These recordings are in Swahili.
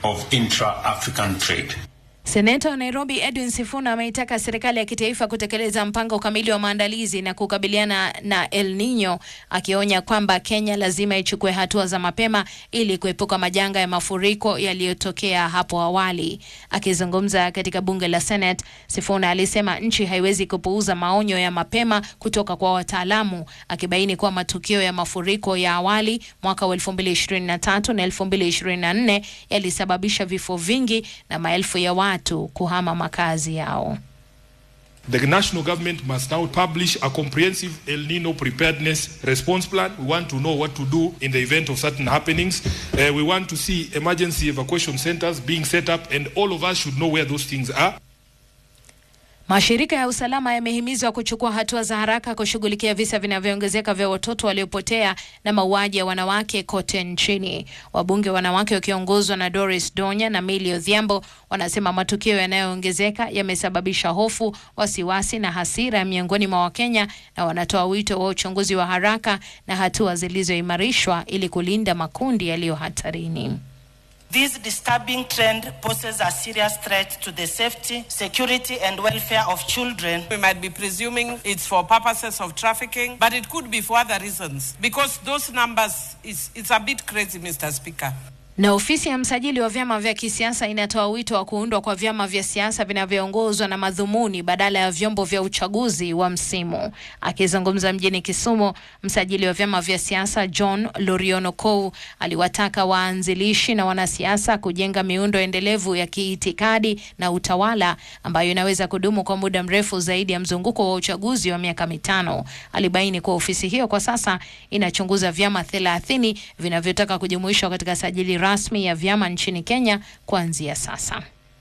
of intra-African trade. Seneta wa Nairobi Edwin Sifuna ameitaka serikali ya kitaifa kutekeleza mpango kamili wa maandalizi na kukabiliana na El Nino, akionya kwamba Kenya lazima ichukue hatua za mapema ili kuepuka majanga ya mafuriko yaliyotokea hapo awali. Akizungumza katika bunge la Senate, Sifuna alisema nchi haiwezi kupuuza maonyo ya mapema kutoka kwa wataalamu, akibaini kuwa matukio ya mafuriko ya awali mwaka wa 2023 na 2024 yalisababisha vifo vingi na maelfu ya watu kuhama makazi yao. The national government must now publish a comprehensive El Nino preparedness response plan. We want to know what to do in the event of certain happenings. Uh, we want to see emergency evacuation centers being set up, and all of us should know where those things are. Mashirika ya usalama yamehimizwa kuchukua hatua za haraka kushughulikia visa vinavyoongezeka vya watoto waliopotea na mauaji ya wanawake kote nchini. Wabunge wanawake wakiongozwa na Doris Donya na Millie Odhiambo wanasema matukio yanayoongezeka yamesababisha hofu, wasiwasi na hasira miongoni mwa Wakenya, na wanatoa wito wa uchunguzi wa haraka na hatua zilizoimarishwa ili kulinda makundi yaliyo hatarini. This disturbing trend poses a serious threat to the safety, security, and welfare of children. We might be presuming it's for purposes of trafficking, but it could be for other reasons because those numbers is it's a bit crazy, Mr. Speaker. Na ofisi ya msajili wa vyama vya kisiasa inatoa wito wa kuundwa kwa vyama vya siasa vinavyoongozwa na madhumuni badala ya vyombo vya uchaguzi wa msimu. Akizungumza mjini Kisumu, msajili wa vyama vya siasa John Loriono Kou aliwataka waanzilishi na wanasiasa kujenga miundo endelevu ya kiitikadi na utawala ambayo inaweza kudumu kwa muda mrefu zaidi ya mzunguko wa uchaguzi wa miaka mitano. Alibaini kuwa ofisi hiyo kwa sasa inachunguza vyama thelathini vinavyotaka kujumuishwa katika sajili rasmi ya vyama nchini Kenya kuanzia sasa.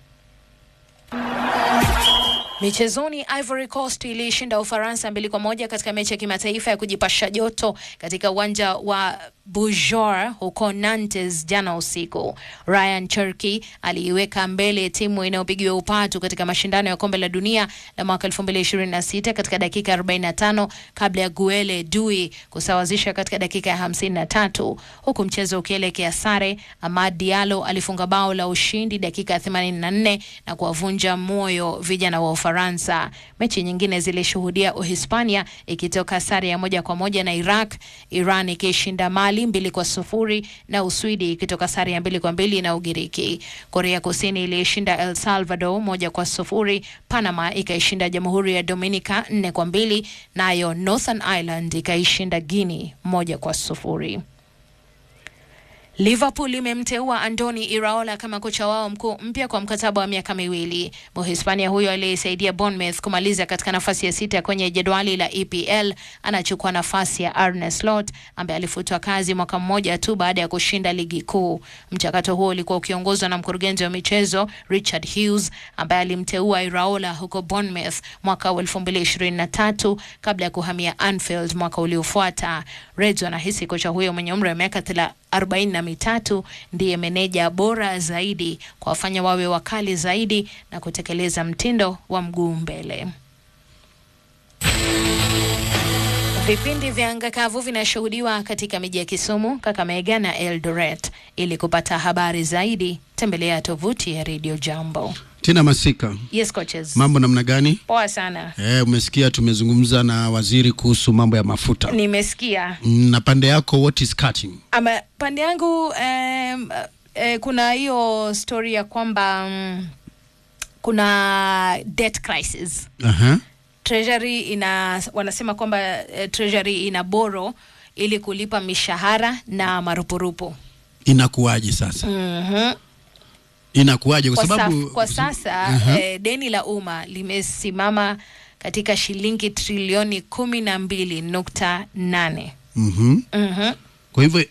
Michezoni, Ivory Coast ilishinda Ufaransa mbili kwa moja katika mechi ya kimataifa ya kujipasha joto katika uwanja wa Bujor huko Nantes jana usiku. Ryan Cherki aliiweka mbele timu inayopigiwa upatu katika mashindano ya kombe la dunia la mwaka 2026 katika dakika 45 kabla ya Guele Dui kusawazisha katika dakika ya 53, huku mchezo ukielekea sare. Amad Diallo alifunga bao la ushindi dakika ya 84 na kuwavunja moyo vijana wa Ufaransa. Mechi nyingine zilishuhudia Uhispania ikitoka sare ya moja kwa moja na Iraq, Iran ikishinda Mali mbili kwa sufuri na Uswidi ikitoka sare ya mbili kwa mbili na Ugiriki. Korea Kusini ilishinda El Salvador moja kwa sufuri. Panama ikaishinda Jamhuri ya Dominica nne kwa mbili nayo Northern Ireland ikaishinda Guinea moja kwa sufuri. Liverpool imemteua Andoni Iraola kama kocha wao mkuu mpya kwa mkataba wa miaka miwili. Mhispania huyo aliyesaidia Bournemouth kumaliza katika nafasi ya sita kwenye jedwali la EPL anachukua nafasi ya Arne Slot ambaye alifutwa kazi mwaka mmoja tu baada ya kushinda ligi kuu. Mchakato huo ulikuwa ukiongozwa na mkurugenzi wa michezo Richard Hughes ambaye alimteua Iraola huko Bournemouth mwaka wa 2023 kabla ya kuhamia Anfield mwaka uliofuata. Reds wanahisi kocha huyo mwenye umri wa miaka arobaini na mitatu ndiye meneja bora zaidi kwa wafanya wawe wakali zaidi na kutekeleza mtindo wa mguu mbele. Vipindi vya anga kavu vinashuhudiwa katika miji ya Kisumu, Kakamega na Eldoret. Ili kupata habari zaidi, tembelea tovuti ya Radio Jambo. Tina Masika, Yes, coaches. mambo namna gani? Poa sana. Eh, umesikia tumezungumza na waziri kuhusu mambo ya mafuta. Nimesikia. Mm, Na pande yako what is cutting? Ama pande yangu um, eh, kuna hiyo story ya kwamba um, kuna debt crisis. Aha. Treasury ina wanasema kwamba eh, Treasury ina boro ili kulipa mishahara na marupurupu. Inakuwaje sasa? Mhm. Inakuwaje kwa Kwa, sababu saf, kwa sasa Aha. eh, deni la umma limesimama katika shilingi trilioni kumi na mbili nukta nane. Mhm. Mhm. Kwa hivyo